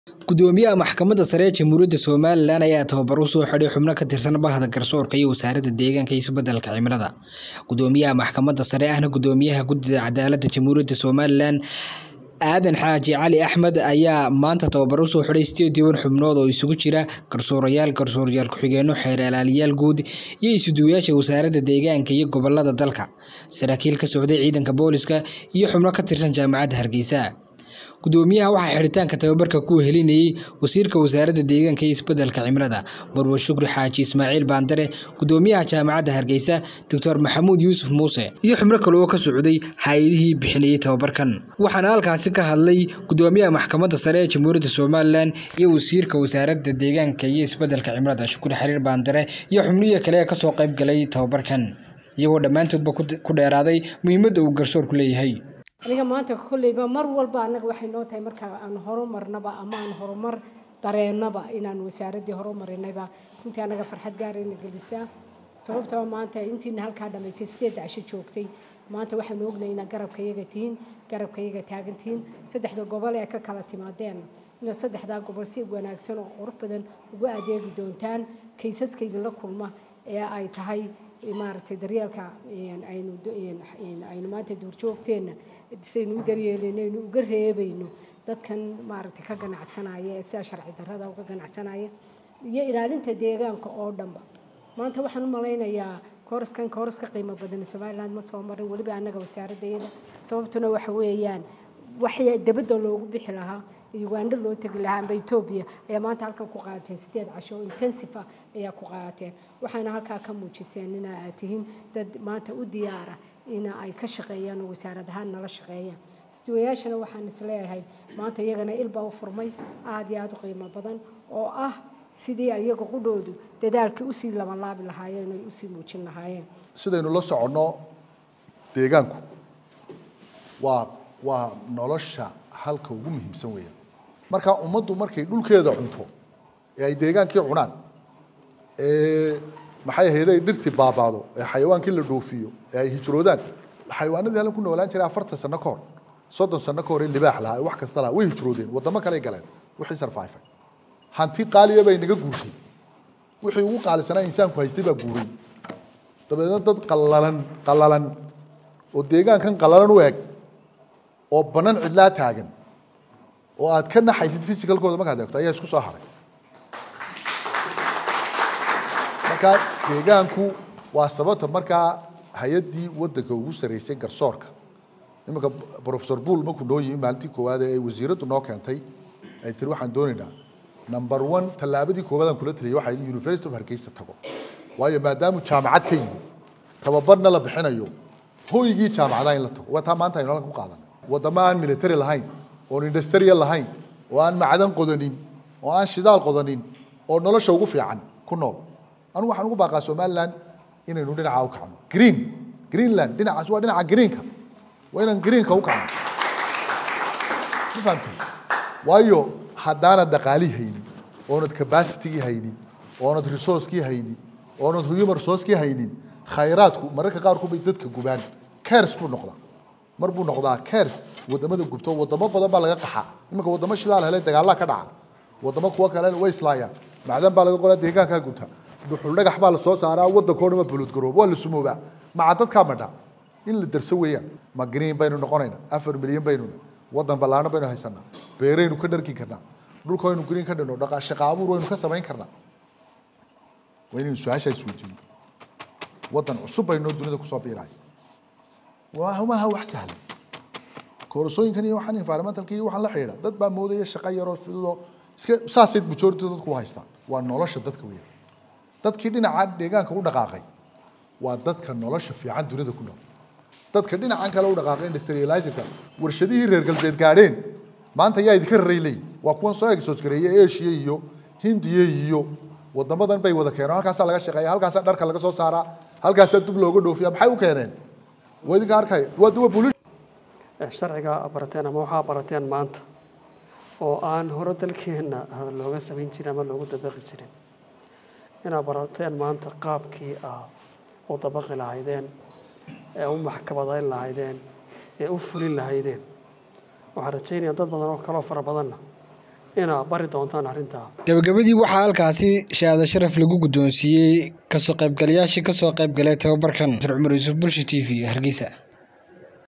Gudoomiyaha Maxkamadda Sare ee Jamhuuriyadda Somalilan ayaa tababar u soo xidhay xubno ka tirsan Bahda Garsoorka iyo Wasaaradda Deegaanka iyo Isbeddelka Cimilada. Gudoomiyaha Maxkamadda Sare ahna Gudoomiyaha Guddida Cadaaladda Jamhuuriyadda Somalilan Aadan Xaaji Cali Axmed ayaa maanta tababar u soo xidhay sideed iyo toban xubnood oo isugu jira garsoorayaal, garsoorayaal ku-xigeenno, xeer ilaaliyayaal guud, iyo isuduwayaasha wasaaradda deegaanka iyo gobollada dalka, saraakiil ka socday ciidanka booliska, iyo xubno ka tirsan Jaamacadda Hargeysa. Gudoomiyaha waxaa xidhitaanka tababarka ku helinayay Wasiirka Wasaaradda Deegaanka iyo Isbeddelka Cimilada, Marwo Shukri Xaaji Ismaaciil Baandare, Gudoomiyaha Jaamacadda Hargeysa, Dr Maxamuud Yuusuf Muuse, iyo xubno kale oo ka socday hay'adihii bixinayay tababarkan. Waxaana halkaasi ka hadlay Gudoomiyaha Maxkamadda Sare ee Jamhuuriyadda Somalilan iyo Wasiirka Wasaaradda Deegaanka iyo Isbeddelka Cimilada, Shukri Xariir Baandare, iyo xubnihii kale ee ka soo qayb galay tababarkan, iyagoo dhammaantoodba ku dheeraaday muhiimadda uu garsoorku leeyahay. aniga maanta kolleyba mar walba annaga waxay noo tahay marka aan horumarnaba ama aan horumar dareennaba inaan wasaaraddii horumarinayba runtii annaga farxad gaarayna gelisaa sababtoo maanta intiina halkaa dhamaysay sideed casho joogtay maanta waxaanu ognahay inaad garabka iyaga tihiin garabka iyaga taagan tihiin saddexda gobol ee ka kala timaadeen inaad saddexdaa gobol si wanaagsan oo qurux badan ugu adeegi doontaan kaysaska idinla kulma ee ay tahay maaragtay daryeelka aynu aynu maanta duurjoogteenna saynu u daryeelayno aynu uga reebayno dadkan maaragtay ka ganacsanaya ee sida sharci darrada uga ganacsanaya iyo ilaalinta deegaanka oo dhanba maanta waxaan u malaynayaa kooraskan kooras ka qiimo badan somaliland ma soo marin weliba annaga wasaaraddeeda sababtuna waxa weeyaan waxya dabadda loogu bixi lahaa uganda loo tegi lahaa amba etoobiya ayaa maanta halkan ku qaateen sideed casho oo intensive ah ayaa ku qaateen waxaana halkaa ka muujiseen ina aad tihiin dad maanta u diyaara ina ay ka shaqeeyaan oo wasaarad ahaan nala shaqeeyaan siduwayaashana waxaan isleeyahay maanta iyagana ilbaa u furmay aada iyo aada u qiimo badan oo ah sidii iyaga qudhoodu dadaalkii usii labanlaabi lahaayeen oy usii muujin lahaayeen sidaynu la soconno deegaanku waa waa nolosha halka ugu muhiimsan weeyaan markaa ummaddu markay dhulkeeda cunto ee ay deegaankii cunaan ee maxay ahayd ay dhirtii baabaado ee xayawaankii la dhoofiyo ee ay hijroodaan xayawaanadii halkan ku noolaan jiray afartan sano ka hor soddon sano ka hor ee libaax lahaa ee wax kasta lahaa way hijroodeen waddamo kale ay galeen wixii sarfaifay hanti qaaliya bay naga guushay wixii ugu qaalisanaa insaanku haystay baa guuray dabeedna dad qallalan qallalan oo deegaankan qallalan u eg oo banan cidlaa taagan oo aad ka naxaysid physicalkooda markaad eegto ayaa isku soo haray markaa deegaanku waa sababta markaa hay-addii waddanka ugu sarreysay garsoorka iminka professor bull markuu noo yimi maalintii koowaad ee wasiiraddu noo keentay ay tiri waxaan doonaynaa number one tallaabadii koowaadaan kula taliyay waxaa yidhi university of hargeysa tago waayo maadaamu jaamacad ka yimi tababarna la bixinayo hoygii jaamacadaha in la tago waa taa maanta aynu halkan ku qaadan waddamo aan military lahayn oon industrial lahayn oo aan macdan qodanin oo aan shidaal qodanin oo nolosha ugu fiican ku nool anigu waxaan ugu baaqaa somaliland inaynu dhinacaa u kacno green greenland dhinacaas waa dhinaca greenka waa inaan greenka u kacno ma fahamtay waayo haddaanad dhaqaalii haynin oonad capacitygii haynin oonad resourcekii haynin oonad human resourcekii haynin khayraadku mararka qaarku bay dadka gubaan cares buu noqdaa mar buu noqdaa cares wadamada gubto wadamo badan baa laga qaxa iminka wadamo shidaal helay dagaallaa ka dhaca wadamo kuwa kalena way islaayaan macdan baa laga qolaa deegaankaa gubta dhuxul dhagax baa lasoo saaraa waddankoo dhan waa buluudgaroob waa la sumoobaa maca dadkaa madha in la darso weeyaan ma green baynu noqonaynaa afar milyan baynu waddan ballaano baynu haysanaa beeraynu ka dharki karnaa dhulkaynu green ka dhino dhaqa shaqa abuur waynu ka samayn karnaa waa inaynu su-aashaa isweydiino waddan cusub baynoo dunida kusoo biiraya waa maaha wax sahlan koorasooyinkan iyo waxaan environmentalka iyo waxaan la xidhiidha dad baa moodaya shaqo yaroo fidudoo iska saasay majority dadku u haystaan waa nolosha dadka weeyaan dadkii dhinaca deegaanka u dhaqaaqay waa dadka nolosha fiican dunida ku nool dadka dhinacan kale u dhaqaaqay industrializerka warshadihii reer galbeed gaadheen maanta yaa idinka raray leeyihin waa kuwan soo exos gareeya asia iyo hindiya iyo wadamadan bay wada keeneen halkaasaa laga shaqeeya halkaasaa dharka laga soo saaraa halkaasaa dub looga dhoofiya maxay u keeneen waa idinka arkay waa duwa buli sharciga barateen ama waxaa barateen maanta oo aan hore dalkeenna looga samayn jirin ama loogu dabaqi jirin inaad barateen maanta qaabkii ah u dabaqi lahaydeen ee u maxkamadayn lahaydeen ee u fulin lahaydeen waxaan rajaynayaa dad badan oo kaloo fara badanna inaa bari doontaan arrintaa gabagabadii waxaa halkaasi shahaado sharaf lagu guddoonsiiyey kasoo qaybgalayaashii kasoo qaybgalay tababarkan cumar yuusuf bulsha t v hargeysa